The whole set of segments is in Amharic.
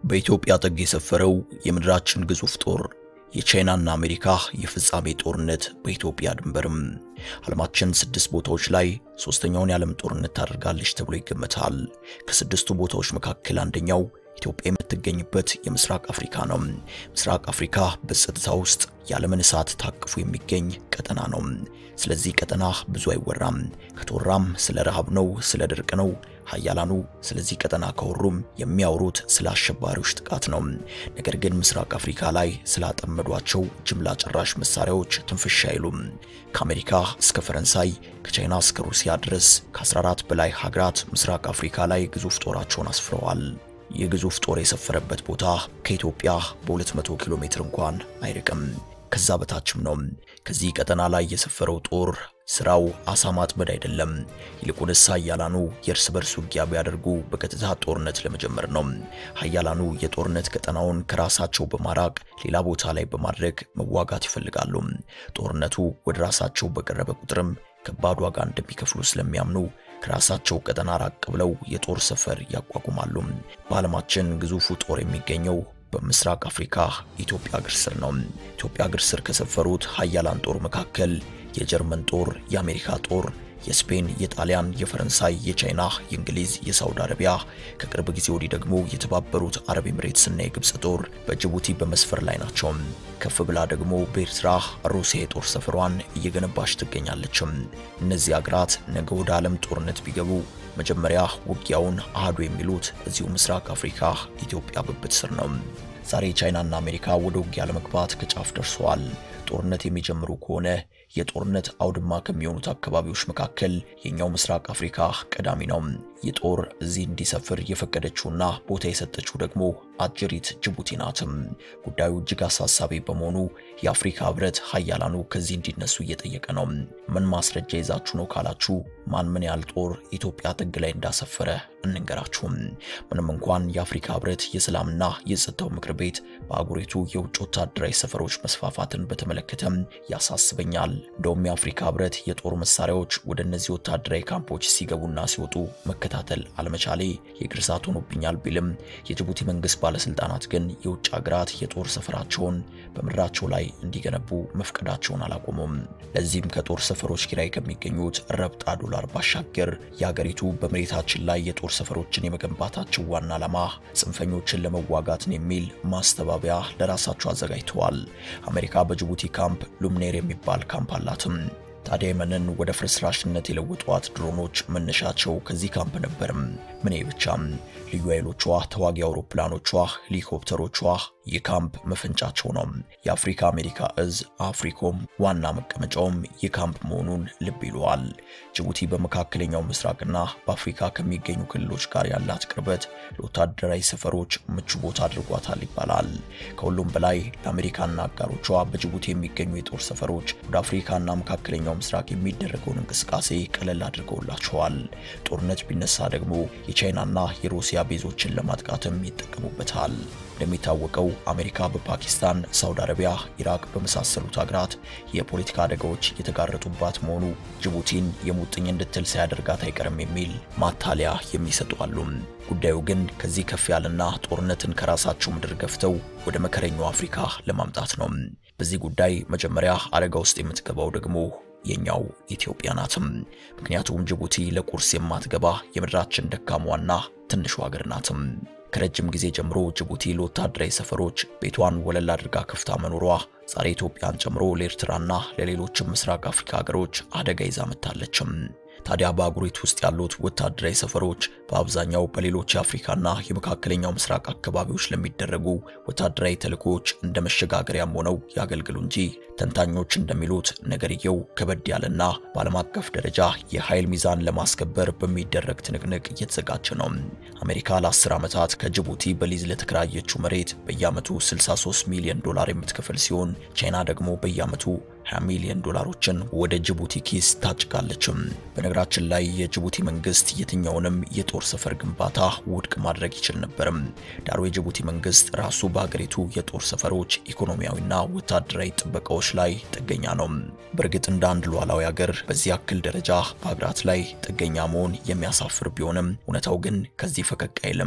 በኢትዮጵያ ጥግ የሰፈረው የምድራችን ግዙፍ ጦር የቻይናና አሜሪካ የፍጻሜ ጦርነት በኢትዮጵያ ድንበርም ዓለማችን ስድስት ቦታዎች ላይ ሶስተኛውን የዓለም ጦርነት ታደርጋለች ተብሎ ይገመታል። ከስድስቱ ቦታዎች መካከል አንደኛው ኢትዮጵያ የምትገኝበት የምስራቅ አፍሪካ ነው። ምስራቅ አፍሪካ በጸጥታ ውስጥ የዓለምን እሳት ታቅፎ የሚገኝ ቀጠና ነው። ስለዚህ ቀጠና ብዙ አይወራም። ከተወራም ስለ ረሃብ ነው፣ ስለ ድርቅ ነው። ሀያላኑ ስለዚህ ቀጠና ከወሩም የሚያወሩት ስለ አሸባሪዎች ጥቃት ነው። ነገር ግን ምስራቅ አፍሪካ ላይ ስላጠመዷቸው ጅምላ ጨራሽ መሳሪያዎች ትንፍሽ አይሉም። ከአሜሪካ እስከ ፈረንሳይ ከቻይና እስከ ሩሲያ ድረስ ከ14 በላይ ሀገራት ምስራቅ አፍሪካ ላይ ግዙፍ ጦራቸውን አስፍረዋል። ይህ ግዙፍ ጦር የሰፈረበት ቦታ ከኢትዮጵያ በ200 ኪሎ ሜትር እንኳን አይርቅም። ከዛ በታችም ነው። ከዚህ ቀጠና ላይ የሰፈረው ጦር ስራው አሳ ማጥመድ አይደለም። ይልቁንስ ሀያላኑ የእርስ በርስ ውጊያ ቢያደርጉ በቀጥታ ጦርነት ለመጀመር ነው። ሀያላኑ የጦርነት ቀጠናውን ከራሳቸው በማራቅ ሌላ ቦታ ላይ በማድረግ መዋጋት ይፈልጋሉ። ጦርነቱ ወደ ራሳቸው በቀረበ ቁጥርም ከባድ ዋጋ እንደሚከፍሉ ስለሚያምኑ ከራሳቸው ቀጠና ራቅ ብለው የጦር ሰፈር ያቋቁማሉ። በዓለማችን ግዙፉ ጦር የሚገኘው በምስራቅ አፍሪካ ኢትዮጵያ እግር ስር ነው። ኢትዮጵያ እግር ስር ከሰፈሩት ሀያላን ጦር መካከል የጀርመን ጦር፣ የአሜሪካ ጦር፣ የስፔን፣ የጣሊያን፣ የፈረንሳይ፣ የቻይና፣ የእንግሊዝ፣ የሳውዲ አረቢያ ከቅርብ ጊዜ ወዲህ ደግሞ የተባበሩት አረብ ኤምሬትስና የግብፅ ጦር በጅቡቲ በመስፈር ላይ ናቸው። ከፍ ብላ ደግሞ በኤርትራ ሩሲያ የጦር ሰፈሯን እየገነባች ትገኛለችም። እነዚህ አገራት ነገ ወደ ዓለም ጦርነት ቢገቡ መጀመሪያ ውጊያውን አህዱ የሚሉት እዚሁ ምስራቅ አፍሪካ ኢትዮጵያ ብብት ስር ነው። ዛሬ ቻይናና አሜሪካ ወደ ውጊያ ለመግባት ከጫፍ ደርሰዋል። ጦርነት የሚጀምሩ ከሆነ የጦርነት አውድማ ከሚሆኑት አካባቢዎች መካከል የኛው ምስራቅ አፍሪካ ቀዳሚ ነው። ይህ ጦር እዚህ እንዲሰፍር የፈቀደችውና ቦታ የሰጠችው ደግሞ አጀሪት ጅቡቲ ናትም። ጉዳዩ እጅግ አሳሳቢ በመሆኑ የአፍሪካ ሕብረት ሀያላኑ ከዚህ እንዲነሱ እየጠየቀ ነው። ምን ማስረጃ ይዛችሁ ነው ካላችሁ ማን ምን ያህል ጦር ኢትዮጵያ ጥግ ላይ እንዳሰፈረ እንንገራችሁም። ምንም እንኳን የአፍሪካ ሕብረት የሰላምና የጸጥታው ምክር ቤት በአህጉሪቱ የውጭ ወታደራዊ ሰፈሮች መስፋፋትን በተመለከተም ያሳስበኛል። እንደውም የአፍሪካ ሕብረት የጦር መሳሪያዎች ወደ እነዚህ ወታደራዊ ካምፖች ሲገቡና ሲወጡ መከታተል አለመቻሌ የእግር እሳት ሆኖብኛል ቢልም የጅቡቲ መንግስት ባለስልጣናት ግን የውጭ ሀገራት የጦር ሰፈራቸውን በምድራቸው ላይ እንዲገነቡ መፍቀዳቸውን አላቆሙም። ለዚህም ከጦር ሰፈሮች ኪራይ ከሚገኙት ረብጣ ዶላር ባሻገር የሀገሪቱ በመሬታችን ላይ የጦር ሰፈሮችን የመገንባታቸው ዋና ዓላማ ጽንፈኞችን ለመዋጋትን የሚል ማስተባበያ ለራሳቸው አዘጋጅተዋል። አሜሪካ በጅቡቲ ካምፕ ሉምኔር የሚባል ካምፕ አላትም። ታዲያ የመንን ወደ ፍርስራሽነት የለወጧት ድሮኖች መነሻቸው ከዚህ ካምፕ ነበርም። ምን ብቻም ልዩ ኃይሎቿ፣ ተዋጊ አውሮፕላኖቿ፣ ሄሊኮፕተሮቿ የካምፕ መፈንጫቸው ነው። የአፍሪካ አሜሪካ እዝ አፍሪኮም ዋና መቀመጫውም የካምፕ መሆኑን ልብ ይለዋል። ጅቡቲ በመካከለኛው ምስራቅና በአፍሪካ ከሚገኙ ክልሎች ጋር ያላት ቅርበት ለወታደራዊ ሰፈሮች ምቹ ቦታ አድርጓታል ይባላል። ከሁሉም በላይ ለአሜሪካና አጋሮቿ በጅቡቲ የሚገኙ የጦር ሰፈሮች ወደ አፍሪካና መካከለኛው ምስራቅ የሚደረገውን እንቅስቃሴ ቀለል አድርገውላቸዋል። ጦርነት ቢነሳ ደግሞ የቻይናና የሩሲያ ቤዞችን ለማጥቃትም ይጠቀሙበታል። እንደሚታወቀው አሜሪካ በፓኪስታን፣ ሳውዲ አረቢያ፣ ኢራቅ በመሳሰሉት ሀገራት የፖለቲካ አደጋዎች የተጋረጡባት መሆኑ ጅቡቲን የሙጥኝ እንድትል ሳያደርጋት አይቀርም የሚል ማታለያ የሚሰጡ አሉ። ጉዳዩ ግን ከዚህ ከፍ ያለና ጦርነትን ከራሳቸው ምድር ገፍተው ወደ መከረኛው አፍሪካ ለማምጣት ነው። በዚህ ጉዳይ መጀመሪያ አደጋ ውስጥ የምትገባው ደግሞ የኛው ኢትዮጵያ ናትም። ምክንያቱም ጅቡቲ ለቁርስ የማትገባ የምድራችን ደካሟና ትንሹ ሀገር ናትም። ከረጅም ጊዜ ጀምሮ ጅቡቲ ለወታደራዊ ሰፈሮች ቤቷን ወለል አድርጋ ከፍታ መኖሯ ዛሬ ኢትዮጵያን ጨምሮ ለኤርትራና ለሌሎችም ምስራቅ አፍሪካ ሀገሮች አደጋ ይዛ መጥታለችም። ታዲያ በአህጉሪቱ ውስጥ ያሉት ወታደራዊ ሰፈሮች በአብዛኛው በሌሎች የአፍሪካና የመካከለኛው ምስራቅ አካባቢዎች ለሚደረጉ ወታደራዊ ተልእኮዎች እንደ መሸጋገሪያም ሆነው ያገልግሉ እንጂ ተንታኞች እንደሚሉት ነገርየው ከበድ ያለና በዓለም አቀፍ ደረጃ የኃይል ሚዛን ለማስከበር በሚደረግ ትንቅንቅ እየተዘጋጀ ነው። አሜሪካ ለ10 ዓመታት ከጅቡቲ በሊዝ ለተከራየችው መሬት በየዓመቱ 63 ሚሊዮን ዶላር የምትከፍል ሲሆን ቻይና ደግሞ በየዓመቱ 20 ሚሊዮን ዶላሮችን ወደ ጅቡቲ ኪስ ታጭቃለችም። በነገራችን ላይ የጅቡቲ መንግስት የትኛውንም የጦር ሰፈር ግንባታ ውድቅ ማድረግ ይችል ነበርም። ዳሩ የጅቡቲ መንግስት ራሱ በሀገሪቱ የጦር ሰፈሮች ኢኮኖሚያዊና ወታደራዊ ጥበቃዎች ላይ ጥገኛ ነው። በእርግጥ እንደ አንድ ሉዓላዊ ሀገር በዚህ ያክል ደረጃ በሀገራት ላይ ጥገኛ መሆን የሚያሳፍር ቢሆንም እውነታው ግን ከዚህ ፈቀቅ አይልም።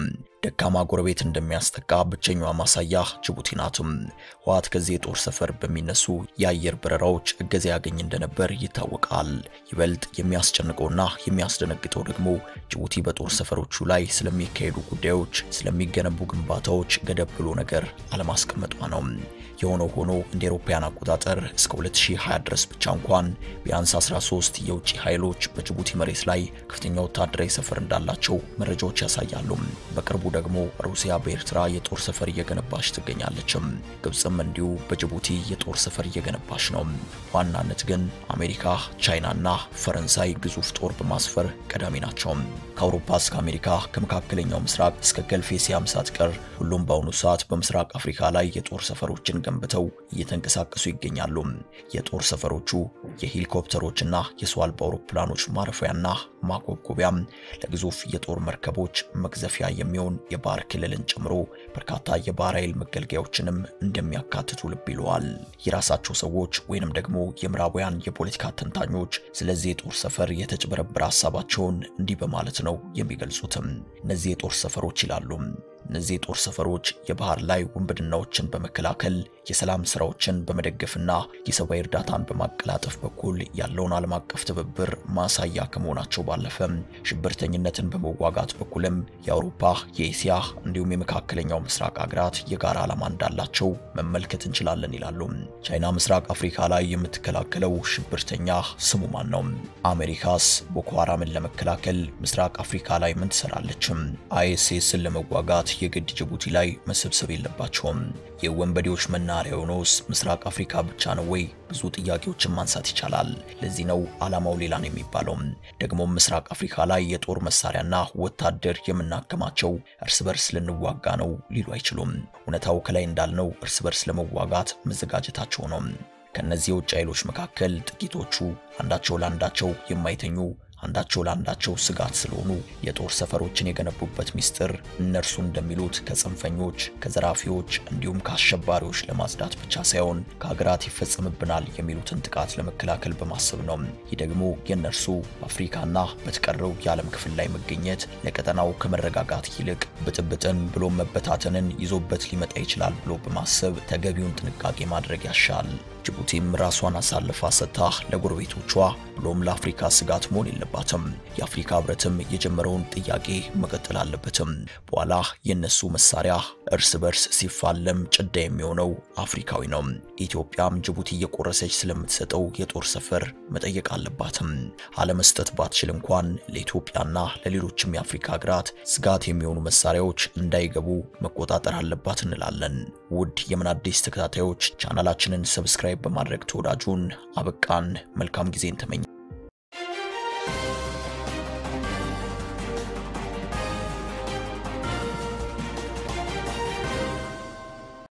ደካማ ጎረቤት እንደሚያስጠቃ ብቸኛዋ ማሳያ ጅቡቲ ናትም። ህወሓት ከዚህ የጦር ሰፈር በሚነሱ የአየር በረራዎች እገዛ ያገኝ እንደነበር ይታወቃል። ይበልጥ የሚያስጨንቀውና የሚያስደነግጠው ደግሞ ጅቡቲ በጦር ሰፈሮቹ ላይ ስለሚካሄዱ ጉዳዮች፣ ስለሚገነቡ ግንባታዎች ገደብ ብሎ ነገር አለማስቀመጧ ነው። የሆነው ሆኖ እንደ አውሮፓውያን አቆጣጠር እስከ 2020 ድረስ ብቻ እንኳን ቢያንስ 13 የውጭ ኃይሎች በጅቡቲ መሬት ላይ ከፍተኛ ወታደራዊ ሰፈር እንዳላቸው መረጃዎች ያሳያሉ። በቅርቡ ደግሞ ሩሲያ በኤርትራ የጦር ሰፈር እየገነባች ትገኛለችም። ግብፅም እንዲሁ በጅቡቲ የጦር ሰፈር እየገነባች ነው። በዋናነት ግን አሜሪካ፣ ቻይናና ፈረንሳይ ግዙፍ ጦር በማስፈር ቀዳሚ ናቸው። ከአውሮፓ እስከ አሜሪካ፣ ከመካከለኛው ምስራቅ እስከ ገልፍ ኤስያም ሳትቀር ሁሉም በአሁኑ ሰዓት በምስራቅ አፍሪካ ላይ የጦር ሰፈሮችን ገንብተው እየተንቀሳቀሱ ይገኛሉ። የጦር ሰፈሮቹ የሄሊኮፕተሮችና የሰው አልባ አውሮፕላኖች ማረፊያና ማጓጓቢያም ለግዙፍ የጦር መርከቦች መቅዘፊያ የሚሆን የባህር ክልልን ጨምሮ በርካታ የባህር ኃይል መገልገያዎችንም እንደሚያካትቱ ልብ ይለዋል። የራሳቸው ሰዎች ወይንም ደግሞ የምዕራባውያን የፖለቲካ ተንታኞች ስለዚህ የጦር ሰፈር የተጭበረበረ ሀሳባቸውን እንዲህ በማለት ነው የሚገልጹትም። እነዚህ የጦር ሰፈሮች ይላሉ እነዚህ የጦር ሰፈሮች የባህር ላይ ውንብድናዎችን በመከላከል የሰላም ስራዎችን በመደገፍና የሰብአዊ እርዳታን በማቀላጠፍ በኩል ያለውን ዓለም አቀፍ ትብብር ማሳያ ከመሆናቸው ባለፈ ሽብርተኝነትን በመዋጋት በኩልም የአውሮፓ፣ የኤስያ እንዲሁም የመካከለኛው ምስራቅ ሀገራት የጋራ ዓላማ እንዳላቸው መመልከት እንችላለን ይላሉ። ቻይና ምስራቅ አፍሪካ ላይ የምትከላከለው ሽብርተኛ ስሙ ማን ነው? አሜሪካስ ቦኮ ሃራምን ለመከላከል ምስራቅ አፍሪካ ላይ ምን ትሰራለችም? አይኤስኤስን ለመዋጋት የግድ ጅቡቲ ላይ መሰብሰብ የለባቸውም። የወንበዴዎች መናኸሪያ የሆነውስ ምስራቅ አፍሪካ ብቻ ነው ወይ? ብዙ ጥያቄዎችን ማንሳት ይቻላል። ለዚህ ነው ዓላማው ሌላ ነው የሚባለው። ደግሞም ምስራቅ አፍሪካ ላይ የጦር መሳሪያና ወታደር የምናከማቸው እርስ በርስ ልንዋጋ ነው ሊሉ አይችሉም። እውነታው ከላይ እንዳልነው እርስ በርስ ለመዋጋት መዘጋጀታቸው ነው። ከነዚህ የውጭ ኃይሎች መካከል ጥቂቶቹ አንዳቸው ለአንዳቸው የማይተኙ አንዳቸው ለአንዳቸው ስጋት ስለሆኑ የጦር ሰፈሮችን የገነቡበት ሚስጥር እነርሱ እንደሚሉት ከጽንፈኞች፣ ከዘራፊዎች እንዲሁም ከአሸባሪዎች ለማጽዳት ብቻ ሳይሆን ከሀገራት ይፈጸምብናል የሚሉትን ጥቃት ለመከላከል በማሰብ ነው። ይህ ደግሞ የእነርሱ በአፍሪካና በተቀረው የዓለም ክፍል ላይ መገኘት ለቀጠናው ከመረጋጋት ይልቅ ብጥብጥን ብሎም መበታተንን ይዞበት ሊመጣ ይችላል ብሎ በማሰብ ተገቢውን ጥንቃቄ ማድረግ ያሻል። ጅቡቲም ራሷን አሳልፋ ሰጥታ ለጎረቤቶቿ ብሎም ለአፍሪካ ስጋት መሆን የለባትም። የአፍሪካ ሕብረትም የጀመረውን ጥያቄ መቀጠል አለበትም። በኋላ የነሱ መሳሪያ እርስ በርስ ሲፋለም ጭዳ የሚሆነው አፍሪካዊ ነው። ኢትዮጵያም ጅቡቲ እየቆረሰች ስለምትሰጠው የጦር ሰፈር መጠየቅ አለባትም። አለመስጠት ባትችል እንኳን ለኢትዮጵያና ለሌሎችም የአፍሪካ ሀገራት ስጋት የሚሆኑ መሳሪያዎች እንዳይገቡ መቆጣጠር አለባት እንላለን። ውድ የምን አዲስ ተከታታዮች ቻናላችንን ሰብስክራይብ በማድረግ ተወዳጁን አበቃን። መልካም ጊዜን ተመኘ